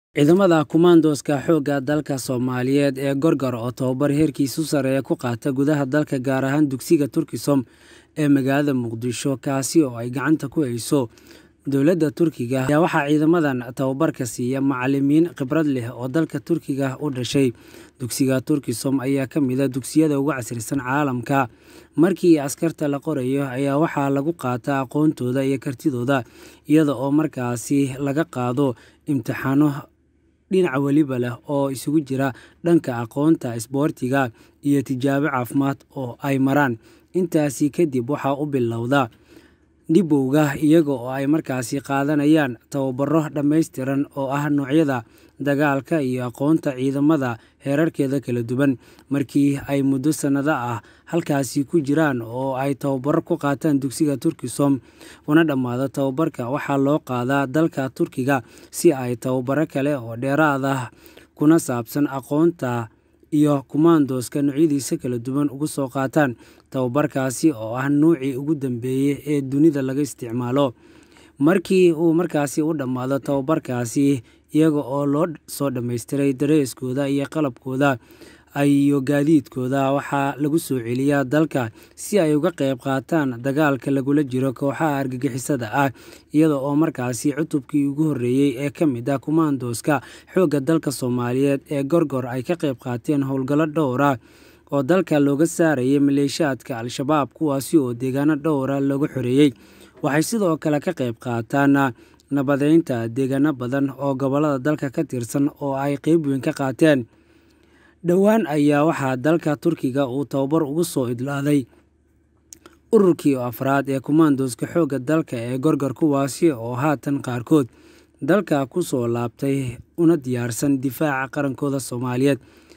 Ciidamada Kumandoska Xoogga dalka Soomaaliyeed ee Gorgor oo tababar heerkiisu sarreeya ku qaata gudaha dalka gaar ahaan dugsiga Turkisom ee magaalada Muqdisho kaasi oo ay gacanta ku hayso dowladda Turkiga ayaa waxaa ciidamadan tababarka siiya macalimiin khibrad leh oo dalka Turkiga u dhashay dugsiga Turkisom ayaa ka mid ah dugsiyada ugu casrisan caalamka markii askarta la qorayo ayaa waxaa lagu qaataa aqoontooda iyo kartidooda iyada oo markaasi laga qaado imtixaano dhinac weliba leh oo isugu jira dhanka aqoonta isboortiga iyo tijaabo caafimaad oo ay maraan intaasi kadib waxaa u bilowda dhibowga iyaga oo ay markaasi qaadanayaan tababaro dhammaystiran oo ah noocyada dagaalka iyo aqoonta ciidamada heerarkeeda kala duwan markii ay muddo sannado ah halkaasi ku jiraan oo ay tababaro ku qaataan dugsiga Turkisom una dhammaado tababarka waxaa loo qaadaa dalka Turkiga si ay tababaro kale oo dheeraad ah kuna saabsan aqoonta iyo kumandoska noocyadiisa kala duwan uga soo qaataan tababarkaasi oo ah noocii ugu dambeeyay ee dunida laga isticmaalo markii uu markaasi u dhammaado tababarkaasi iyaga oo loo soo dhammaystiray dareeskooda iyo qalabkooda iyo gaadiidkooda waxaa lagu soo celiyaa dalka si ay uga qayb qaataan dagaalka lagula jiro kooxaha argagixisada ah iyada oo markaasi cutubkii ugu horreeyey ee ka mid ah kumandoska xoogga dalka soomaaliyeed ee gorgor ay ka qayb qaateen howlgallo dhowra oo dalka looga saarayay maleeshiyaadka al-shabaab kuwaasi oo deegaano dhowra lagu xoreeyey waxay sidoo kale ka qayb qaataan nabadeynta deegaano badan oo gobollada dalka ka tirsan oo ay qeyb weyn ka qaateen dhowaan ayaa waxaa dalka turkiga uu tababar ugu soo idlaaday ururkii afraad ee kumandoska xoogga dalka ee gorgor kuwaasi oo haatan qaarkood dalka ku soo laabtay una diyaarsan difaaca qarankooda soomaaliyeed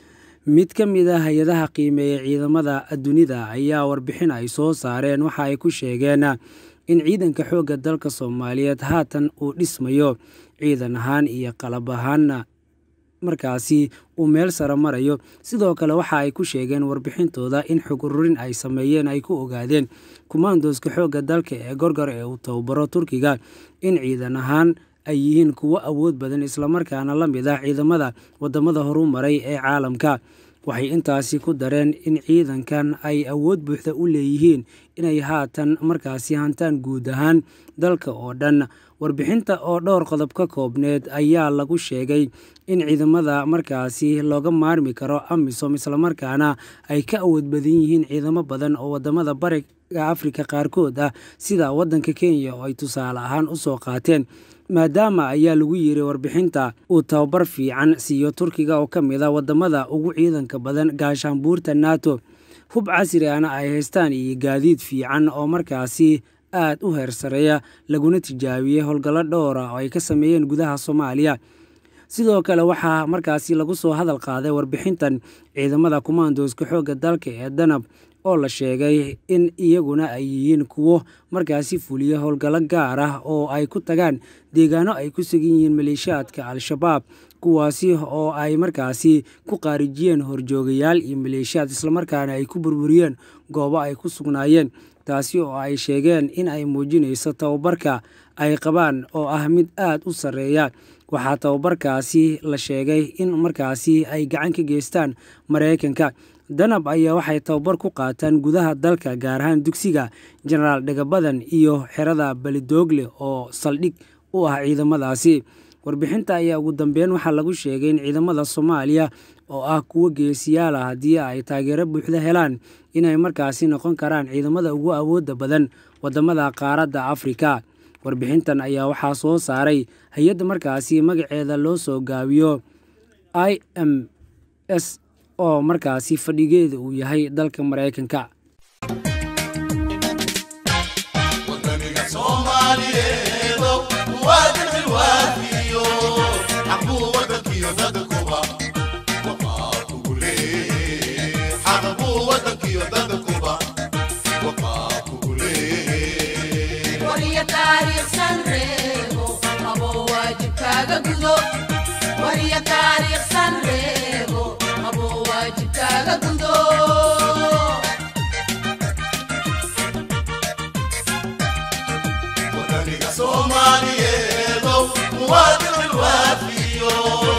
mid ka mid a hay-adaha qiimeeya ciidamada dunida ayaa warbixin ay soo saareen waxa ay ku sheegeen in ciidanka xoogga dalka soomaaliyeed haatan uu dhismayo ciidan ahaan iyo qalab ahaanna markaasi uu meel sare marayo sidoo kale waxa ay ku sheegeen warbixintooda in xog ururin ay sameeyeen ay ku ogaadeen kumandoska xoogga dalka ee gorgor ee uu tababaro turkiga in ciidan ahaan ay yihiin kuwo awood badan islamarkaana la mid ah ciidamada wadamada horu maray ee caalamka waxay intaasi ku dareen in ciidankan ay awood buuxda u leeyihiin inay haatan markaasi hantaan guud ahaan dalka oo dhan warbixinta oo dhowr qodob ka koobneed ayaa lagu sheegay in ciidamada markaasi looga maarmi karo amisom islamarkaana ay ka awood badan yihiin ciidamo badan oo wadamada bariga afrika qaarkood ah sida wadanka kenya oo ay tusaale ahaan usoo qaateen maadaama ayaa lagu yiri warbixinta uu tababar fiican siiyo turkiga oo ka mid a wadamada ugu ciidanka badan gaashaanbuurta nato hub casri ana ay haystaan iyo gaadiid fiican oo markaasi aad u heersareeya laguna tijaabiyey howlgallo dhowra oo ay ka sameeyeen gudaha soomaaliya sidoo kale waxaa markaasi lagu soo hadal qaaday warbixintan ciidamada kumandoska xoogga dalka ee danab oo la sheegay in iyaguna ay yihiin kuwo markaasi fuliya howlgallo gaar ah oo ay ku tagaan deegaano ay ku sugan yihiin maleeshiyaadka al-shabaab kuwaasi oo ay markaasi ku qaarijiyeen horjoogayaal iyo maleeshiyaad islamarkaana ay ku burburiyeen goobo ay ku sugnaayeen taasi oo ay sheegeen in ay muujinayso tababarka ay qabaan oo ah mid aad u sarreeya waxaa tababarkaasi la sheegay in markaasi ay gacan ka geystaan maraykanka danab ayaa waxay tababar ku qaataan gudaha dalka gaar ahaan dugsiga jenaraal dhagabadan iyo xerada balidoogle oo saldhig u ah ciidamadaasi warbixinta ayaa ugu dambeyn waxaa lagu sheegay in ciidamada soomaaliya oo ah kuwo geesiyaal ah haddii ay taageero buuxda helaan inay markaasi noqon karaan ciidamada ugu awoodda badan wadamada qaaradda afrika warbixintan ayaa waxaa soo saaray hay-adda markaasi magaceeda loo soo gaabiyo i m s oo markaasi fadhigeeda uu yahay dalka maraykanka Soomaaliyeedo muwaadin ilwaafiyo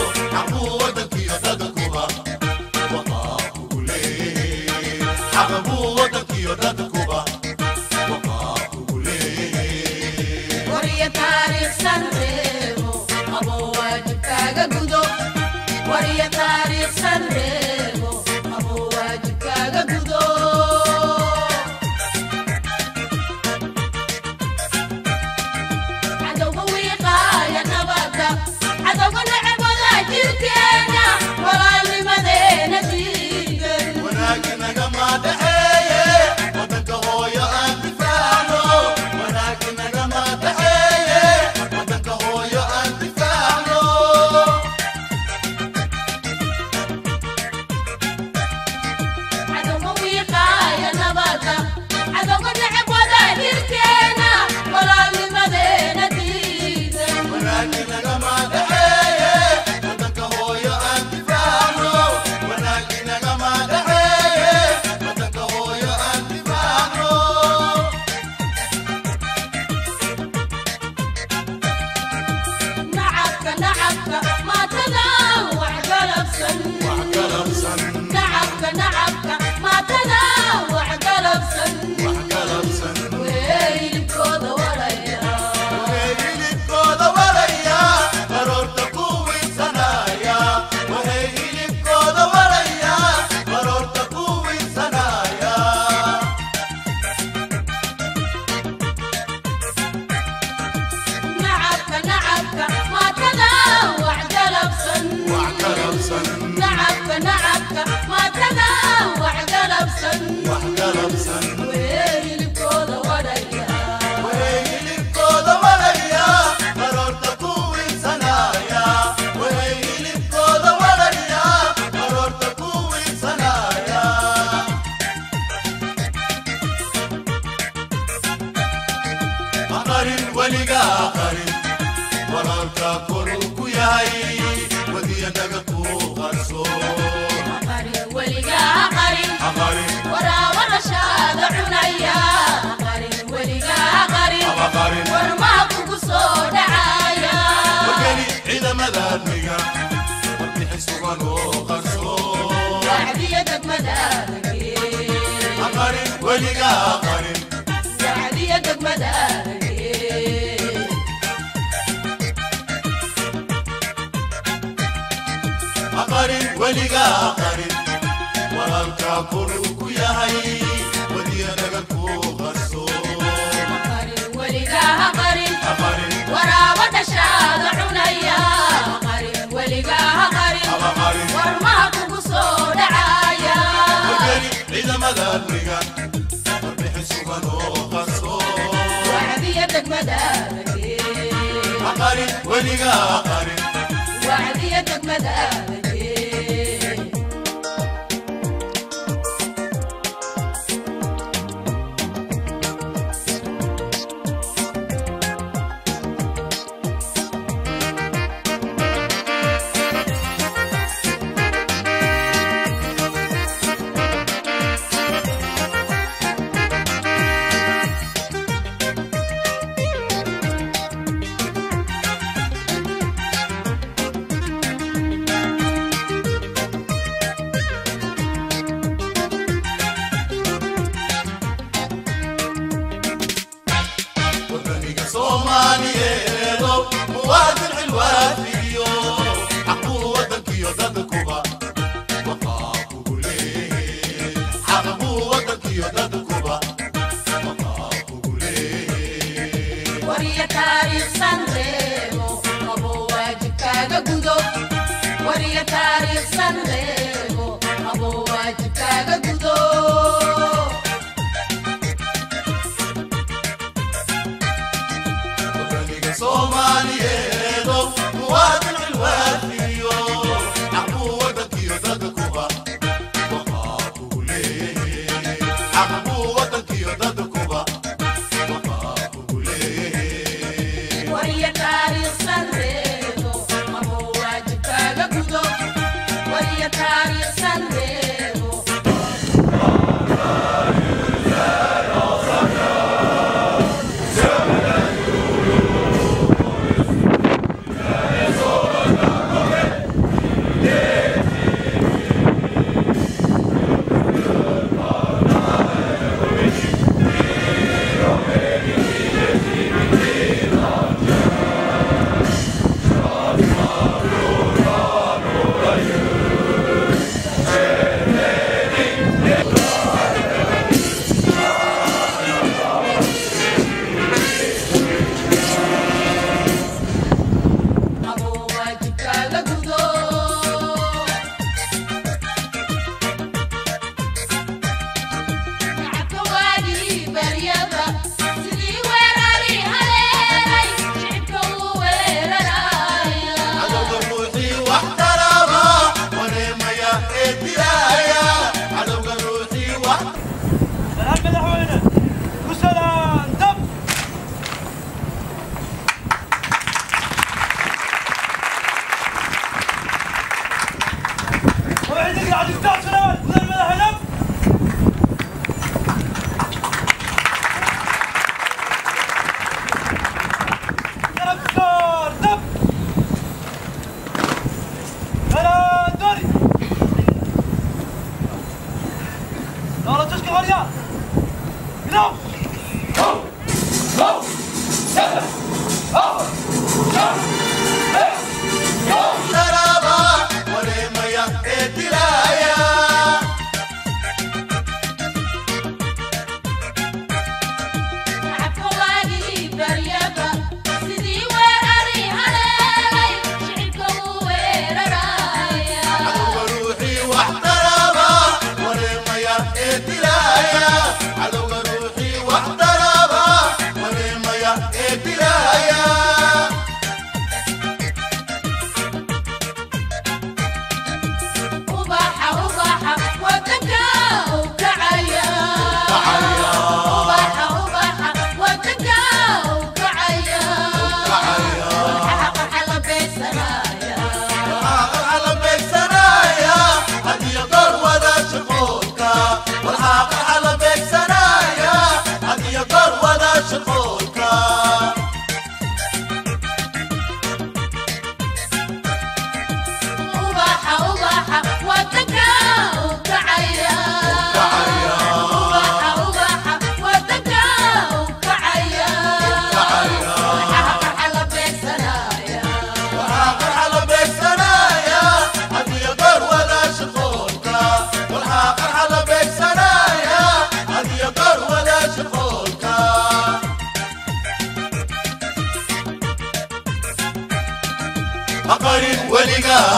Sidii weer ari haleelay, shicibka wuu weerarayaa.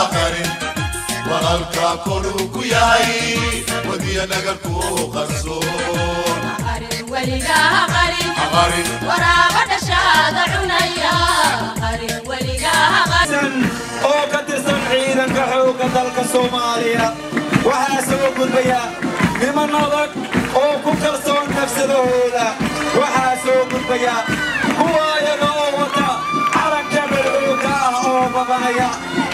qarin walaalka koruu ku yahay wadiya dhagarku qarsoon qarin waraaba dhashaada cunaya qarin weligaa oo ka tirsan ciidanka xoogga dalka soomaaliya waxaa soo gudbaya niman adag oo ku kalsoon nafsadahooda waxaa soo gudbaya kuwa iyaga oo wata calanka madxuugka ah oo babanaya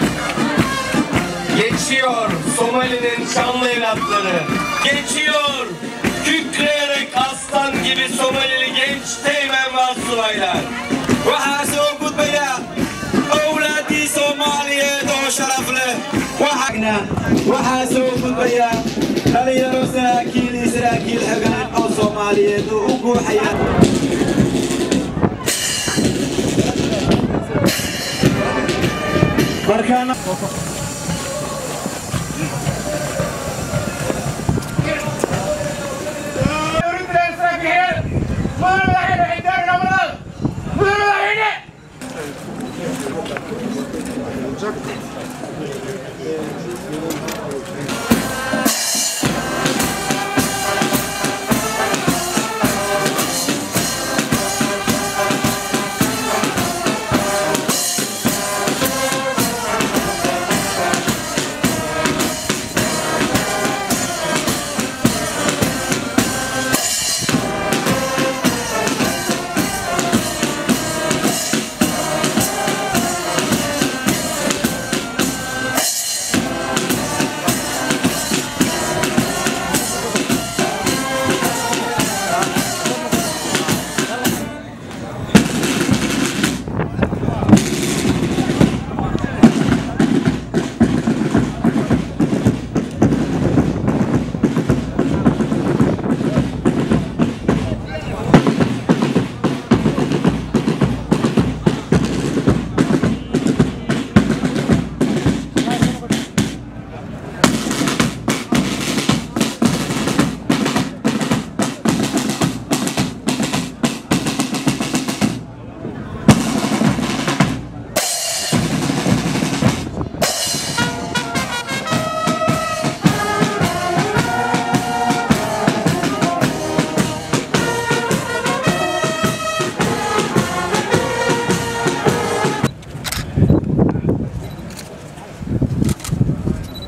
Geçiyor Somali'nin şanlı evlatları. Geçiyor kükreyerek aslan gibi Somalili genç teğmen ve subaylar. waxaa soo gudbaya owlaaddii soomaaliyeed oo sharaf leh waxaana waxaa soo gudbaya dhalinyaro saraakiil iyo saraakiil xegaan oo soomaaliyeed oo u guuxaya markaana